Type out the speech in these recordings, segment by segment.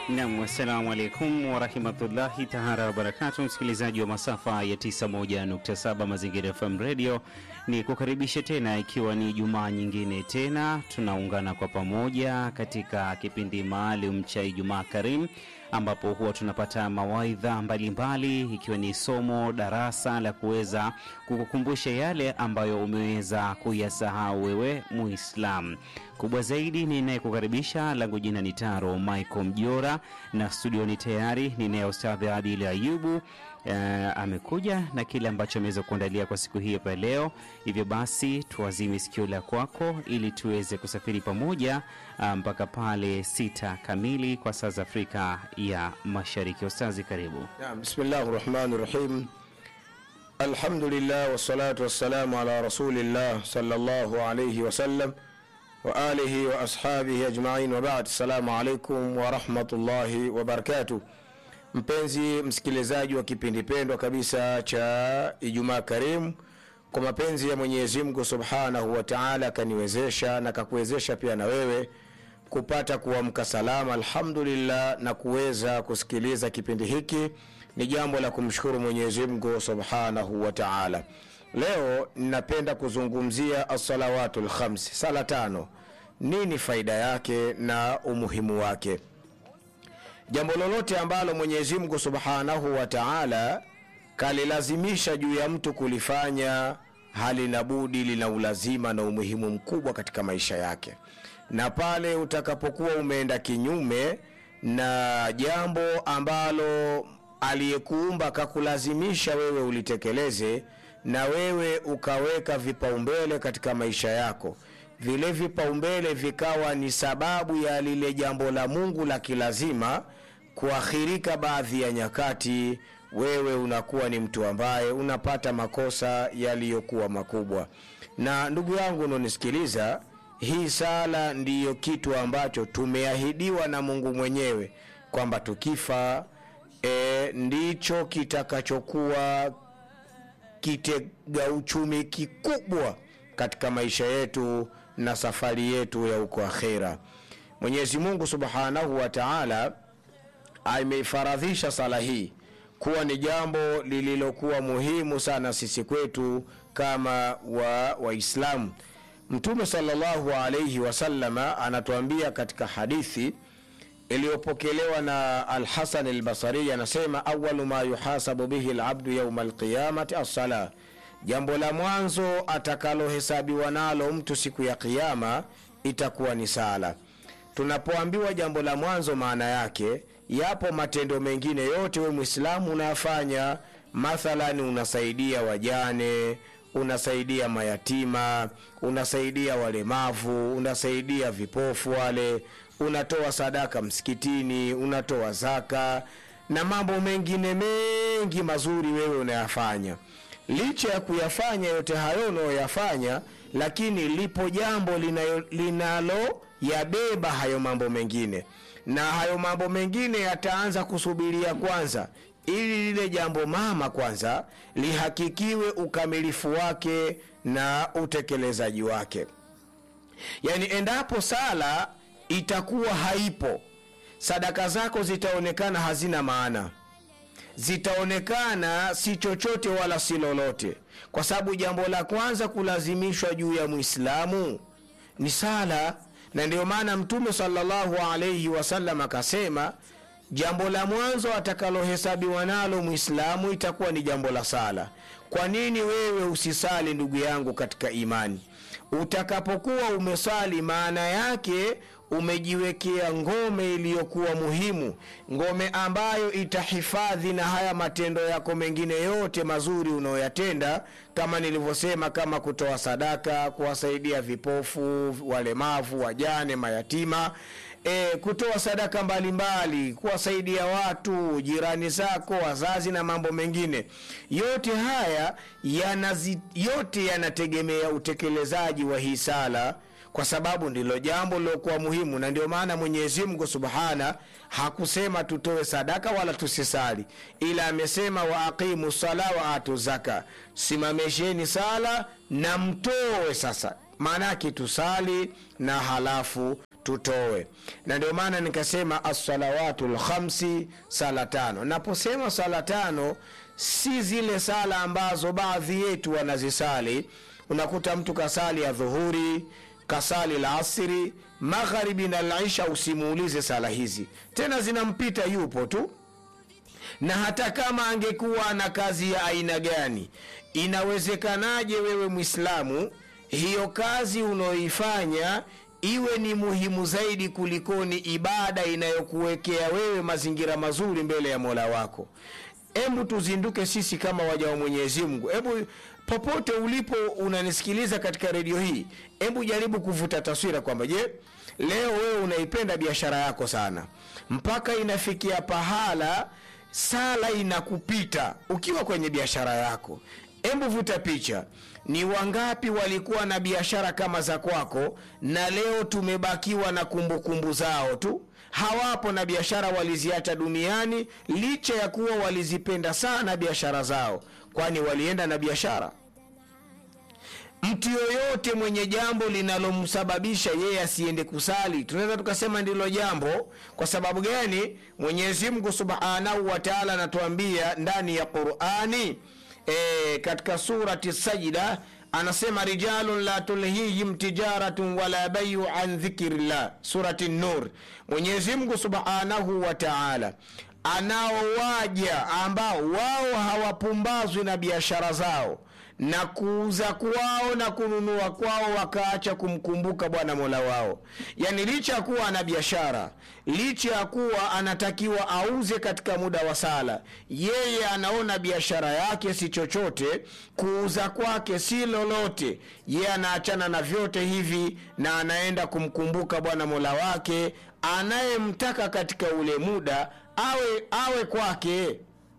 Nam, assalamu alaikum warahmatullahi tahara wabarakatu, msikilizaji wa masafa ya 91.7 Mazingira FM Radio, ni kukaribisha tena, ikiwa ni Jumaa nyingine tena tunaungana kwa pamoja katika kipindi maalum cha Ijumaa Karim ambapo huwa tunapata mawaidha mbalimbali ikiwa ni somo darasa la kuweza kukukumbusha yale ambayo umeweza kuyasahau wewe Muislam. Kubwa zaidi ninayekukaribisha, langu jina ni Taro Michael Mjora, na studioni tayari ninaye Ustadhi Adili Ayubu. Uh, amekuja na kile ambacho ameweza kuandalia kwa siku hii hapa leo. Hivyo basi tuazime sikio la kwako ili tuweze kusafiri pamoja mpaka um, pale sita kamili kwa saa za Afrika ya Mashariki. Ustazi, karibu. Naam, bismillahi rahmani rahim. Alhamdulillah wassalatu wassalamu ala rasulillah sallallahu alayhi wasallam wa alihi wa ashabihi ajmain wa ba'd. Assalamu alaikum wa rahmatullahi wa barakatuh. Mpenzi msikilizaji wa kipindi pendwa kabisa cha Ijumaa Karimu, kwa mapenzi ya Mwenyezi Mungu Subhanahu wa Ta'ala akaniwezesha na kakuwezesha pia na wewe kupata kuamka salama alhamdulillah, na kuweza kusikiliza kipindi hiki ni jambo la kumshukuru Mwenyezi Mungu Subhanahu wa Ta'ala. Leo ninapenda kuzungumzia as-salawatul khams, sala tano, nini faida yake na umuhimu wake. Jambo lolote ambalo Mwenyezi Mungu Subhanahu wa Ta'ala kalilazimisha juu ya mtu kulifanya, halina budi, lina ulazima na umuhimu mkubwa katika maisha yake, na pale utakapokuwa umeenda kinyume na jambo ambalo aliyekuumba kakulazimisha wewe ulitekeleze, na wewe ukaweka vipaumbele katika maisha yako, vile vipaumbele vikawa ni sababu ya lile jambo la Mungu la kilazima kuakhirika baadhi ya nyakati, wewe unakuwa ni mtu ambaye unapata makosa yaliyokuwa makubwa. Na ndugu yangu unaonisikiliza, hii sala ndiyo kitu ambacho tumeahidiwa na Mungu mwenyewe kwamba tukifa e, ndicho kitakachokuwa kitega uchumi kikubwa katika maisha yetu na safari yetu ya uko akhera. Mwenyezi Mungu Subhanahu wa Ta'ala ameifaradhisha sala hii kuwa ni jambo lililokuwa muhimu sana sisi kwetu kama wa Waislamu. Mtume sallallahu alayhi wasallama anatuambia katika hadithi iliyopokelewa na Alhasan Albasari, anasema awalu ma yuhasabu bihi labdu yauma alqiyamati assala, jambo la mwanzo atakalohesabiwa nalo mtu siku ya Kiyama itakuwa ni sala. Tunapoambiwa jambo la mwanzo, maana yake yapo matendo mengine yote we Mwislamu unayafanya, mathalani unasaidia wajane, unasaidia mayatima, unasaidia walemavu, unasaidia vipofu wale, unatoa sadaka msikitini, unatoa zaka na mambo mengine mengi mazuri wewe unayafanya. Licha ya kuyafanya yote hayo unayoyafanya, lakini lipo jambo linalo yabeba hayo mambo mengine, na hayo mambo mengine yataanza kusubiria kwanza, ili lile jambo mama kwanza lihakikiwe ukamilifu wake na utekelezaji wake. Yani, endapo sala itakuwa haipo, sadaka zako zitaonekana hazina maana, zitaonekana si chochote wala si lolote, kwa sababu jambo la kwanza kulazimishwa juu ya Muislamu ni sala na ndiyo maana Mtume sallallahu alaihi wasallam akasema jambo la mwanzo atakalohesabiwa nalo Mwislamu itakuwa ni jambo la sala. Kwa nini wewe usisali, ndugu yangu katika imani? Utakapokuwa umesali, maana yake umejiwekea ngome iliyokuwa muhimu, ngome ambayo itahifadhi na haya matendo yako mengine yote mazuri unayoyatenda, kama nilivyosema, kama kutoa sadaka, kuwasaidia vipofu, walemavu, wajane, mayatima E, kutoa sadaka mbalimbali, kuwasaidia watu, jirani zako, wazazi na mambo mengine yote haya yanazi, yote yanategemea utekelezaji wa hii sala, kwa sababu ndilo jambo lilokuwa muhimu, na ndio maana Mwenyezi Mungu Subhana hakusema tutoe sadaka wala tusisali, ila amesema wa aqimu sala wa atu zaka, simamisheni sala na mtoe. Sasa maana yake tusali na halafu tutoe na ndio maana nikasema assalawatu lkhamsi sala tano naposema sala tano si zile sala ambazo baadhi yetu wanazisali unakuta mtu kasali ya dhuhuri kasali la asiri magharibi na lisha usimuulize sala hizi tena zinampita yupo tu na hata kama angekuwa na kazi ya aina gani inawezekanaje wewe mwislamu hiyo kazi unaoifanya iwe ni muhimu zaidi kulikoni ibada inayokuwekea wewe mazingira mazuri mbele ya mola wako hebu tuzinduke sisi kama waja wa mwenyezi mungu hebu popote ulipo unanisikiliza katika redio hii hebu jaribu kuvuta taswira kwamba je leo wewe unaipenda biashara yako sana mpaka inafikia pahala sala inakupita ukiwa kwenye biashara yako hebu vuta picha ni wangapi walikuwa na biashara kama za kwako na leo tumebakiwa na kumbukumbu kumbu zao tu hawapo na biashara waliziacha duniani licha ya kuwa walizipenda sana biashara zao kwani walienda na biashara mtu yoyote mwenye jambo linalomsababisha yeye asiende kusali tunaweza tukasema ndilo jambo kwa sababu gani mwenyezi mungu subhanahu wataala anatuambia ndani ya qurani e, katika surati sajida anasema rijalun la tulhihim tijaratun wala bayu an dhikrillah surati nur mwenyezi mungu subhanahu wa taala anaowaja ambao wao hawapumbazwi na biashara zao na kuuza kwao na kununua kwao wakaacha kumkumbuka bwana mola wao yaani licha ya kuwa ana biashara licha ya kuwa anatakiwa auze katika muda wa sala yeye anaona biashara yake si chochote kuuza kwake si lolote yeye anaachana na vyote hivi na anaenda kumkumbuka bwana mola wake anayemtaka katika ule muda awe awe kwake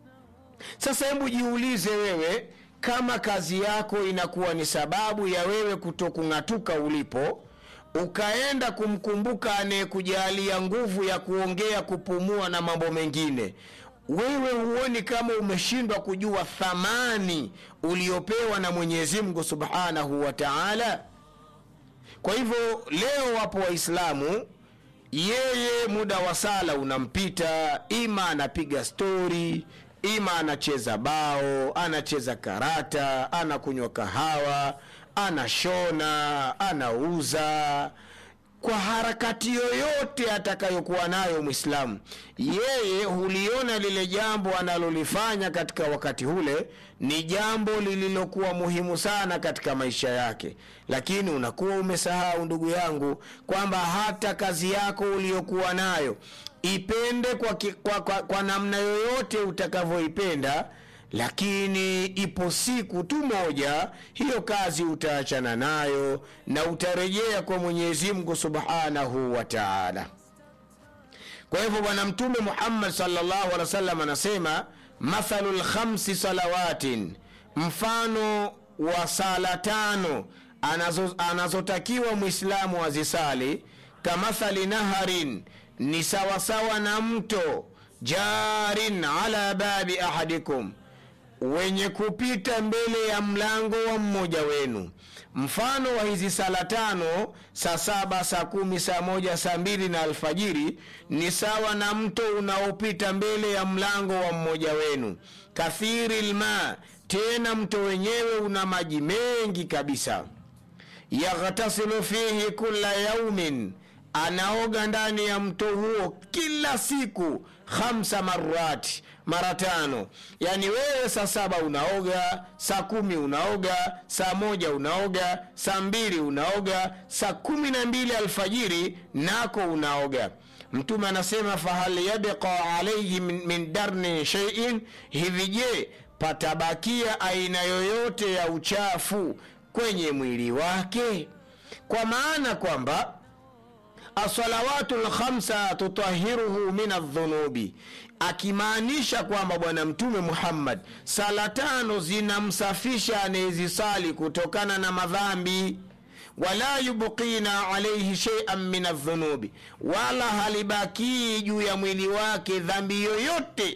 sasa hebu jiulize wewe kama kazi yako inakuwa ni sababu ya wewe kutokung'atuka ulipo ukaenda kumkumbuka anayekujalia nguvu ya kuongea kupumua na mambo mengine wewe huoni kama umeshindwa kujua thamani uliopewa na mwenyezi mungu subhanahu wa taala kwa hivyo leo wapo waislamu yeye muda wa sala unampita ima anapiga stori ima anacheza bao anacheza karata anakunywa kahawa anashona anauza kwa harakati yoyote atakayokuwa nayo mwislamu yeye huliona lile jambo analolifanya katika wakati ule ni jambo lililokuwa muhimu sana katika maisha yake lakini unakuwa umesahau ndugu yangu kwamba hata kazi yako uliyokuwa nayo ipende kwa, ki, kwa, kwa, kwa namna yoyote utakavyoipenda lakini ipo siku tu moja hiyo kazi utaachana nayo na utarejea kwa mwenyezi mungu subhanahu wa taala kwa hivyo bwana mtume muhammad salllahu alehi wa sallam anasema mathalu lkhamsi salawatin mfano wa sala tano anazo, anazotakiwa mwislamu azisali kamathali naharin ni sawasawa na mto jarin ala babi ahadikum wenye kupita mbele ya mlango wa mmoja wenu mfano wa hizi sala tano saa saba saa kumi saa moja saa mbili na alfajiri ni sawa na mto unaopita mbele ya mlango wa mmoja wenu kathiri lma tena mto wenyewe una maji mengi kabisa yaghtasilu fihi kula yaumin anaoga ndani ya mto huo kila siku khamsa marati mara tano yaani wewe saa saba unaoga saa kumi unaoga saa moja unaoga saa mbili unaoga saa kumi na mbili alfajiri nako unaoga mtume anasema fahal yabqa alaihi min, min darnin sheiin hivi je patabakia aina yoyote ya uchafu kwenye mwili wake kwa maana kwamba asalawatu lkhamsa tutahiruhu min aldhunubi akimaanisha kwamba bwana mtume muhammad sala tano zinamsafisha anayezisali kutokana na madhambi wala yubqina alaihi sheian min aldhunubi wala halibakii juu ya mwili wake dhambi yoyote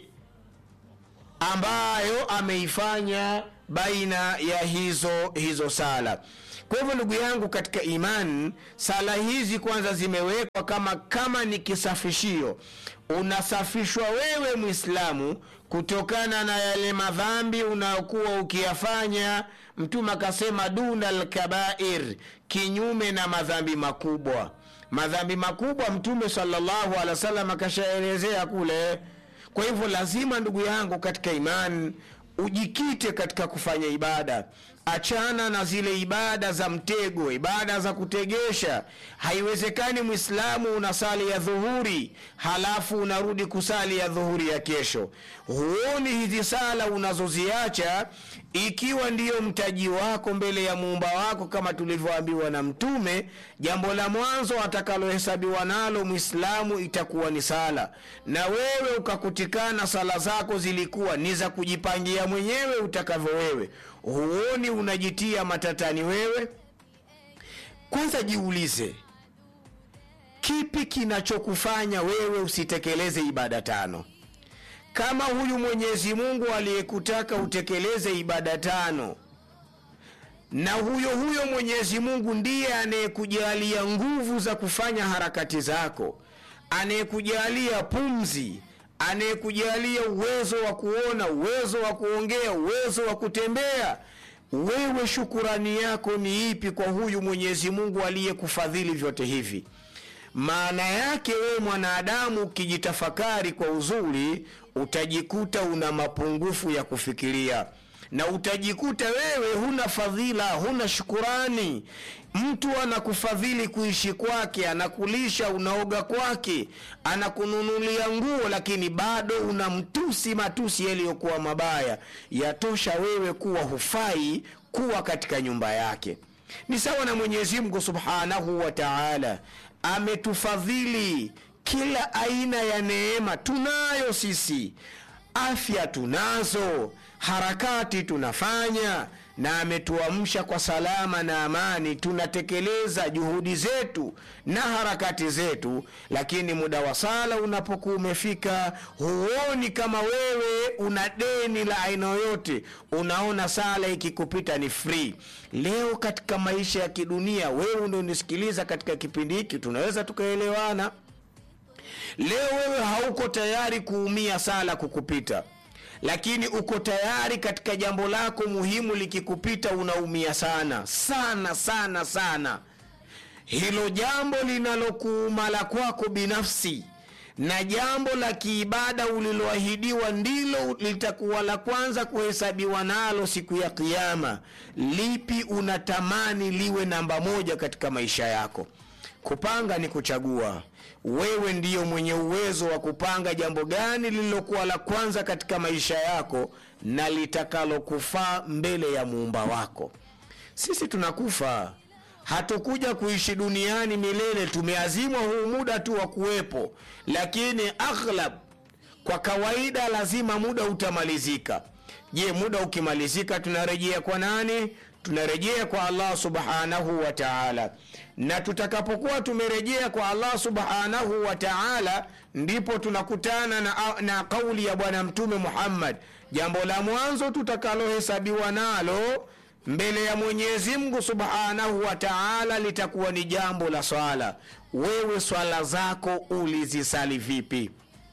ambayo ameifanya baina ya hizo hizo sala kwa hivyo ndugu yangu katika iman sala hizi kwanza zimewekwa kama kama ni kisafishio unasafishwa wewe mwislamu kutokana na yale madhambi unayokuwa ukiyafanya mtume akasema duna lkabair kinyume na madhambi makubwa madhambi makubwa mtume salllahu alehi wa sallam akashaelezea kule kwa hivyo lazima ndugu yangu katika imani ujikite katika kufanya ibada achana na zile ibada za mtego ibada za kutegesha haiwezekani mwislamu unasali ya dhuhuri halafu unarudi kusali ya dhuhuri ya kesho huoni hizi sala unazoziacha ikiwa ndiyo mtaji wako mbele ya muumba wako kama tulivyoambiwa na mtume jambo la mwanzo atakalohesabiwa nalo mwislamu itakuwa ni sala na wewe ukakutikana sala zako zilikuwa ni za kujipangia mwenyewe utakavyo wewe huoni unajitia matatani wewe kwanza jiulize kipi kinachokufanya wewe usitekeleze ibada tano kama huyu mwenyezi mungu aliyekutaka utekeleze ibada tano na huyo huyo mwenyezi mungu ndiye anayekujalia nguvu za kufanya harakati zako anayekujalia pumzi anayekujalia uwezo wa kuona uwezo wa kuongea uwezo wa kutembea wewe shukurani yako ni ipi kwa huyu mwenyezi mungu aliyekufadhili vyote hivi maana yake wewe mwanadamu ukijitafakari kwa uzuri utajikuta una mapungufu ya kufikiria na utajikuta wewe huna fadhila huna shukurani mtu anakufadhili kuishi kwake anakulisha unaoga kwake anakununulia nguo lakini bado unamtusi matusi yaliyokuwa mabaya yatosha wewe kuwa hufai kuwa katika nyumba yake ni sawa na mwenyezi mungu subhanahu wa taala ametufadhili kila aina ya neema tunayo sisi afya tunazo harakati tunafanya na ametuamsha kwa salama na amani tunatekeleza juhudi zetu na harakati zetu lakini muda wa sala unapokuwa umefika huoni kama wewe una deni la aina yoyote unaona sala ikikupita ni free leo katika maisha ya kidunia wewe unaonisikiliza katika kipindi hiki tunaweza tukaelewana leo wewe hauko tayari kuumia sala kukupita lakini uko tayari katika jambo lako muhimu likikupita unaumia sana sana sana sana hilo jambo linalokuuma la kwako binafsi na jambo la kiibada uliloahidiwa ndilo litakuwa la kwanza kuhesabiwa nalo siku ya kiama lipi unatamani liwe namba moja katika maisha yako kupanga ni kuchagua wewe ndiyo mwenye uwezo wa kupanga jambo gani lililokuwa la kwanza katika maisha yako na litakalokufaa mbele ya muumba wako sisi tunakufa hatukuja kuishi duniani milele tumeazimwa huu muda tu wa kuwepo lakini aghlab kwa kawaida lazima muda utamalizika je muda ukimalizika tunarejea kwa nani tunarejea kwa allah subhanahu wa taala na tutakapokuwa tumerejea kwa allah subhanahu wa taala ndipo tunakutana na, na kauli ya bwana mtume muhammad jambo la mwanzo tutakalohesabiwa nalo mbele ya mwenyezi mungu subhanahu wa taala litakuwa ni jambo la swala wewe swala zako ulizisali vipi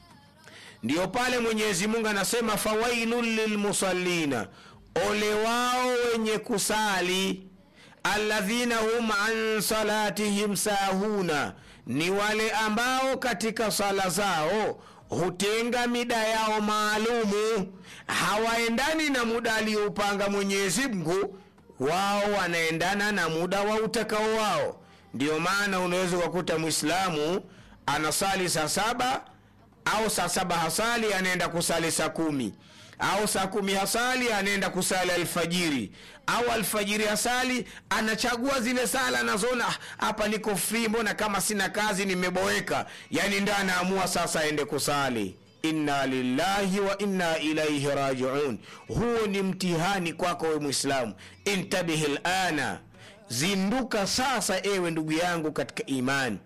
ndiyo pale mwenyezi mungu anasema fawailun lilmusallina ole wao wenye kusali alladhina hum an salatihim sahuna ni wale ambao katika sala zao hutenga mida yao maalumu hawaendani na muda aliyoupanga mwenyezi mungu wao wanaendana na muda wa utakao wao ndiyo maana unaweza ukakuta mwislamu anasali saa saba au saa saba hasali anaenda kusali saa kumi au saa kumi hasali anaenda kusali alfajiri au alfajiri hasali anachagua zile sala anazoona hapa niko free mbona kama sina kazi nimeboeka yani ndo anaamua sasa aende kusali inna lillahi wa inna ilaihi rajiun huo ni mtihani kwako we mwislamu intabihi lana zinduka sasa ewe ndugu yangu katika imani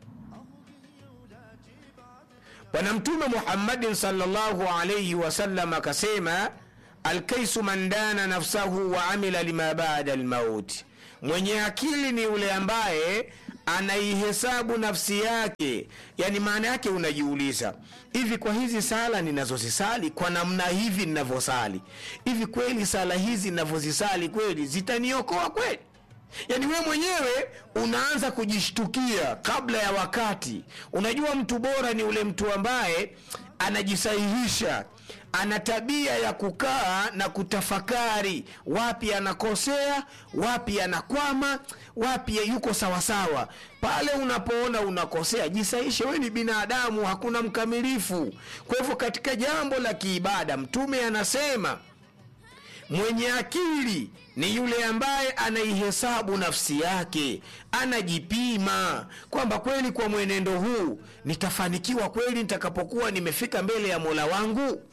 bwana mtume muhammadin salllahu alaihi wasallam akasema alkaisu man dana nafsahu wa amila lima bada lmauti mwenye akili ni yule ambaye anaihesabu nafsi yake yani maana yake unajiuliza hivi kwa hizi sala ninazozisali kwa namna hivi ninavyosali hivi kweli sala hizi ninavyozisali kweli zitaniokoa kweli yaani wewe mwenyewe unaanza kujishtukia kabla ya wakati unajua mtu bora ni ule mtu ambaye anajisahihisha ana tabia ya kukaa na kutafakari wapi anakosea wapi anakwama wapi yuko sawasawa pale unapoona unakosea jisahishe we ni binadamu hakuna mkamilifu kwa hivyo katika jambo la kiibada mtume anasema mwenye akili ni yule ambaye anaihesabu nafsi yake anajipima kwamba kweli kwa mwenendo huu nitafanikiwa kweli nitakapokuwa nimefika mbele ya mola wangu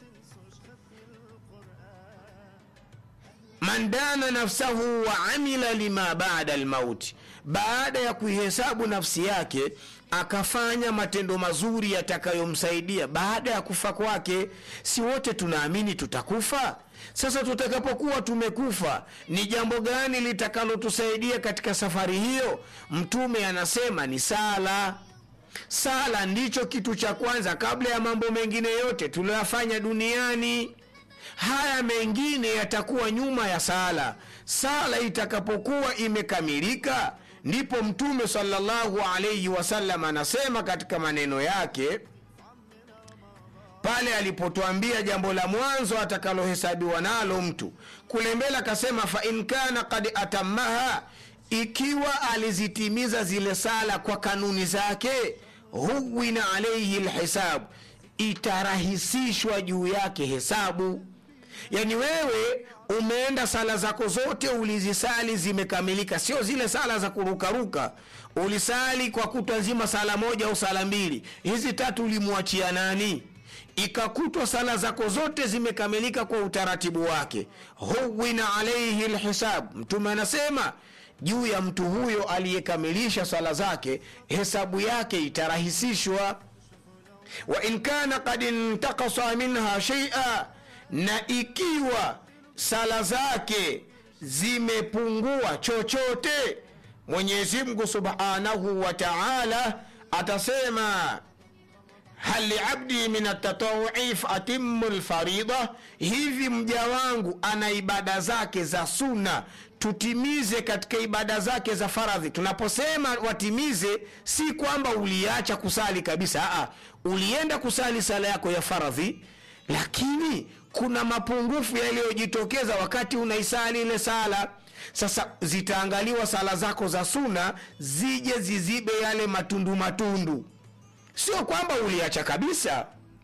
man dana nafsahu wa amila lima bada lmauti baada ya kuihesabu nafsi yake akafanya matendo mazuri yatakayomsaidia baada ya kufa kwake si wote tunaamini tutakufa sasa tutakapokuwa tumekufa ni jambo gani litakalotusaidia katika safari hiyo mtume anasema ni sala sala ndicho kitu cha kwanza kabla ya mambo mengine yote tuliyoyafanya duniani haya mengine yatakuwa nyuma ya sala sala itakapokuwa imekamilika ndipo mtume salllahu alaihi wasallam anasema katika maneno yake pale alipotwambia jambo la mwanzo atakalohesabiwa nalo mtu kule mbele akasema fain kana kad atammaha ikiwa alizitimiza zile sala kwa kanuni zake huwina alaihi lhisabu itarahisishwa juu yake hesabu yaani wewe umeenda sala zako zote ulizisali zimekamilika sio zile sala za kurukaruka ulisali kwa kutwa nzima sala moja au sala mbili hizi tatu ulimwachia nani ikakutwa sala zako zote zimekamilika kwa utaratibu wake huwina alaihi lhisab mtume anasema juu ya mtu huyo aliyekamilisha sala zake hesabu yake itarahisishwa wa in kana kad intakasa minha sheia na ikiwa sala zake zimepungua chochote mwenyezi mungu subhanahu wa taala atasema hal liabdi min atatawui faatimu lfarida hivi mja wangu ana ibada zake za suna tutimize katika ibada zake za faradhi tunaposema watimize si kwamba uliacha kusali kabisa Aa, ulienda kusali sala yako ya faradhi lakini kuna mapungufu yaliyojitokeza wakati unaisali ile sala sasa zitaangaliwa sala zako za suna zije zizibe yale matundu matundu sio kwamba uliacha kabisa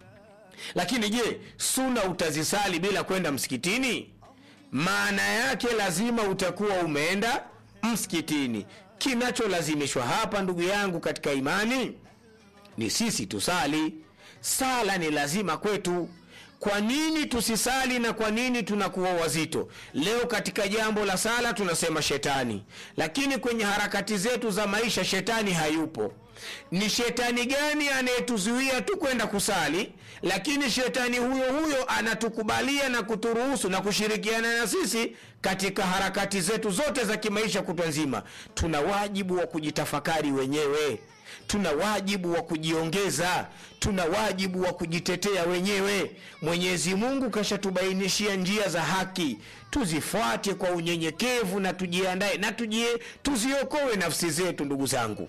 lakini je suna utazisali bila kwenda msikitini maana yake lazima utakuwa umeenda msikitini kinacholazimishwa hapa ndugu yangu katika imani ni sisi tusali sala ni lazima kwetu kwa nini tusisali na kwa nini tunakuwa wazito leo katika jambo la sala tunasema shetani lakini kwenye harakati zetu za maisha shetani hayupo ni shetani gani anayetuzuia tu kwenda kusali lakini shetani huyo huyo anatukubalia na kuturuhusu na kushirikiana na sisi katika harakati zetu zote za kimaisha kutwa nzima tuna wajibu wa kujitafakari wenyewe tuna wajibu wa kujiongeza tuna wajibu wa kujitetea wenyewe mwenyezi mungu kashatubainishia njia za haki tuzifuate kwa unyenyekevu na tujiandae na tujie, tuziokoe nafsi zetu ndugu zangu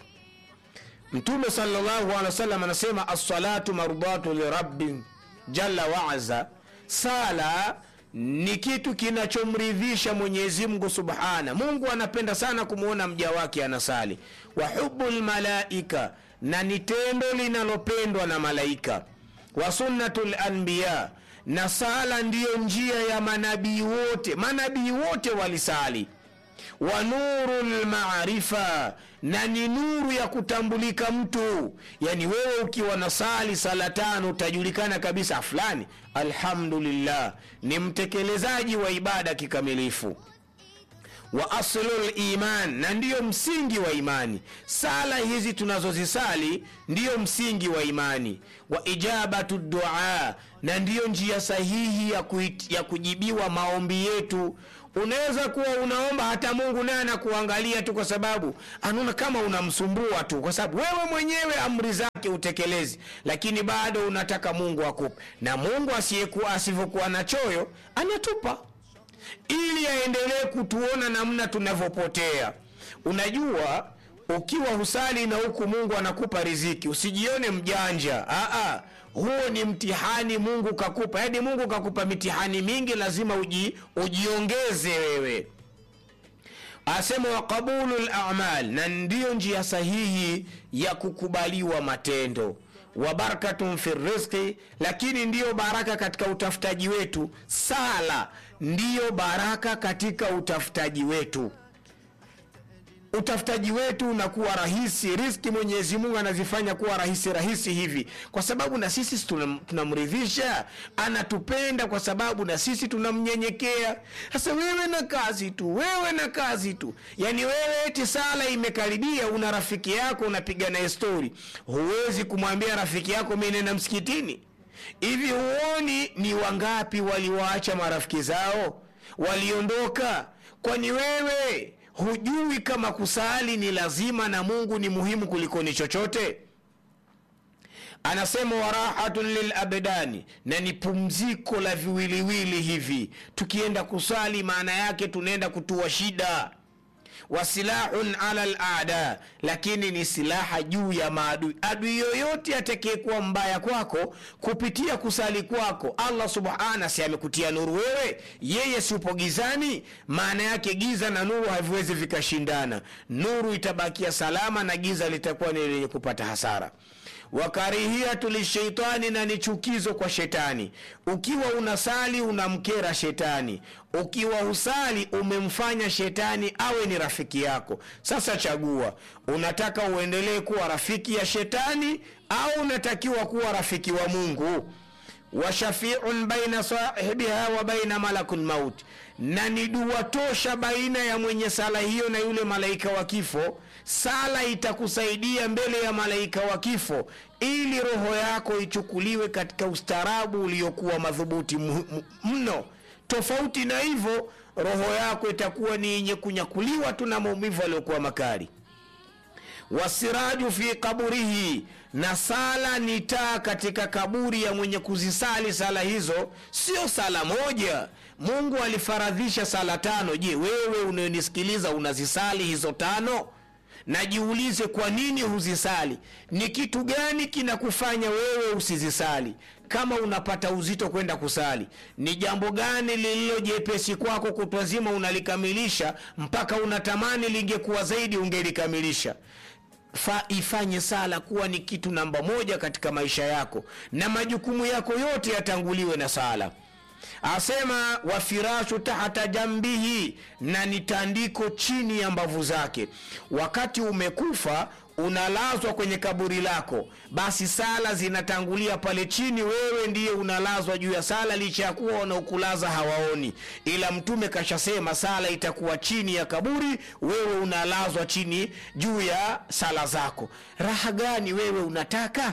mtume salllahu alehi wasallam anasema assalatu mardatu lirabbin jalla waaza sala ni kitu kinachomridhisha mwenyezi mungu subhana mungu anapenda sana kumwona mja wake anasali wa hubu lmalaika na ni tendo linalopendwa na malaika wa sunnatu lanbiya na sala ndiyo njia ya manabii wote manabii wote walisali wa nuru lmarifa na ni nuru ya kutambulika mtu yani wewe ukiwa na sali sala tano utajulikana kabisa fulani alhamdulillah ni mtekelezaji wa ibada kikamilifu wa aslu liman na ndiyo msingi wa imani sala hizi tunazozisali ndiyo msingi wa imani wa ijabatu dua na ndiyo njia sahihi ya, kuit, ya kujibiwa maombi yetu unaweza kuwa unaomba hata mungu naye anakuangalia tu kwa sababu anaona kama unamsumbua tu kwa sababu wewe mwenyewe amri zake utekelezi lakini bado unataka mungu akupe na mungu asiyekuwa asivyokuwa na choyo anatupa ili aendelee kutuona namna tunavyopotea unajua ukiwa husali na huku mungu anakupa riziki usijione mjanja Aa, huo ni mtihani mungu kakupa yaani mungu kakupa mitihani mingi lazima uji, ujiongeze wewe asema wa qabulu lamal na ndiyo njia sahihi ya kukubaliwa matendo wa barakatun fi rizqi lakini ndiyo baraka katika utafutaji wetu sala ndiyo baraka katika utafutaji wetu utafutaji wetu unakuwa rahisi riski mwenyezi mungu anazifanya kuwa rahisi rahisi hivi kwa sababu na sisi tunam- tunamridhisha anatupenda kwa sababu na sisi tunamnyenyekea sasa wewe na kazi tu wewe na kazi tu yaani wewe eti sala imekaribia una rafiki yako unapiga naye stori huwezi kumwambia rafiki yako mi nenda msikitini hivi huoni ni wangapi waliwaacha marafiki zao waliondoka kwani wewe hujui kama kusali ni lazima na mungu ni muhimu kuliko ni chochote anasema warahatun lilabdani na ni pumziko la viwiliwili hivi tukienda kusali maana yake tunaenda kutua shida wasilahun ala lada lakini ni silaha juu ya maadui adui yoyote atakayekuwa mbaya kwako kupitia kusali kwako allah subhana si amekutia nuru wewe yeye si upo gizani maana yake giza na nuru haviwezi vikashindana nuru itabakia salama na giza litakuwa ni lenye kupata hasara wakarihiyatu lisheitani na ni chukizo kwa shetani ukiwa unasali unamkera shetani ukiwa husali umemfanya shetani awe ni rafiki yako sasa chagua unataka uendelee kuwa rafiki ya shetani au unatakiwa kuwa rafiki wa mungu wa shafiun baina sahibiha wa baina malakul maut na ni dua tosha baina ya mwenye sala hiyo na yule malaika wa kifo sala itakusaidia mbele ya malaika wa kifo ili roho yako ichukuliwe katika ustaarabu uliokuwa madhubuti mu- mu- mno tofauti na hivyo roho yako itakuwa ni yenye kunyakuliwa tu na maumivu aliyokuwa makali wasiraju fi kaburihi na sala ni taa katika kaburi ya mwenye kuzisali sala hizo sio sala moja mungu alifaradhisha sala tano je wewe unayonisikiliza unazisali hizo tano najiulize kwa nini huzisali ni kitu gani kinakufanya wewe usizisali kama unapata uzito kwenda kusali ni jambo gani lililo jepesi kwako kutwa zima unalikamilisha mpaka unatamani lingekuwa zaidi ungelikamilisha fa ifanye sala kuwa ni kitu namba moja katika maisha yako na majukumu yako yote yatanguliwe na sala asema wafirashu tahta jambihi na ni tandiko chini ya mbavu zake wakati umekufa unalazwa kwenye kaburi lako basi sala zinatangulia pale chini wewe ndiye unalazwa juu ya sala licha ya kuwa wanaokulaza hawaoni ila mtume kashasema sala itakuwa chini ya kaburi wewe unalazwa chini juu ya sala zako raha gani wewe unataka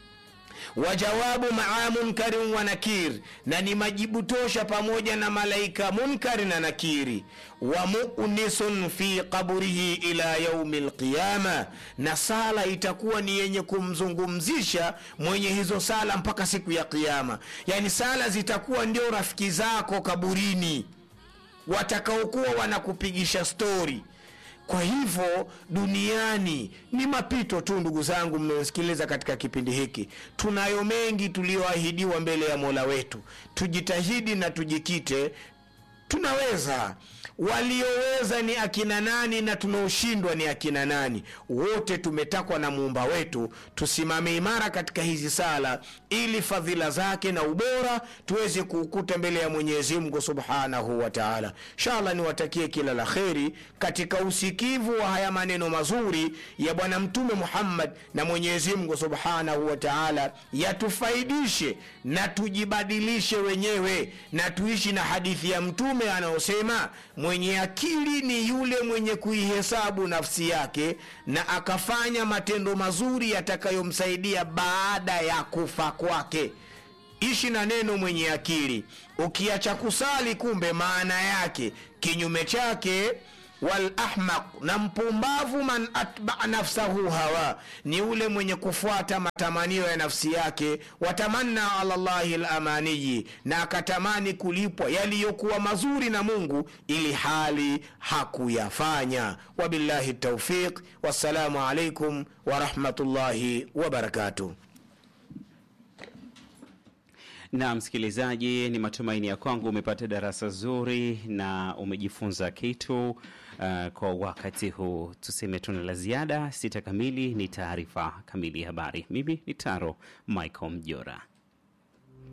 wajawabu maa munkarin wa nakir na ni majibu tosha pamoja na malaika munkari na nakiri wa munisun fi qaburihi ila yaumi lqiyama na sala itakuwa ni yenye kumzungumzisha mwenye hizo sala mpaka siku ya qiama yaani sala zitakuwa ndio rafiki zako kaburini watakaokuwa wanakupigisha stori kwa hivyo duniani ni mapito tu ndugu zangu mnaosikiliza katika kipindi hiki tunayo mengi tuliyoahidiwa mbele ya mola wetu tujitahidi na tujikite tunaweza walioweza ni akina nani na tunaoshindwa ni akina nani wote tumetakwa na muumba wetu tusimame imara katika hizi sala ili fadhila zake na ubora tuweze kuukuta mbele ya mwenyezi mungu subhanahu wa taala inshallah niwatakie kila la kheri katika usikivu wa haya maneno mazuri ya bwana mtume muhammad na mwenyezi mungu subhanahu wa taala yatufaidishe na tujibadilishe wenyewe na tuishi na hadithi ya mtume anayosema mwenye akili ni yule mwenye kuihesabu nafsi yake na akafanya matendo mazuri yatakayomsaidia baada ya kufa kwake ishi na neno mwenye akili ukiacha kusali kumbe maana yake kinyume chake walahmaq na mpumbavu man atbaa nafsahu hawa ni ule mwenye kufuata matamanio ya nafsi yake watamanna ala llahi lamaniyi na akatamani kulipwa yaliyokuwa mazuri na mungu ili hali hakuyafanya wabillahi taufiq wassalamu alaikum warahmatullahi wabarakatuh na msikilizaji, ni matumaini ya kwangu umepata darasa zuri na umejifunza kitu uh, kwa wakati huu. Tuseme tuna la ziada. Sita kamili ni taarifa kamili ya habari. Mimi ni Taro Michael Mjora.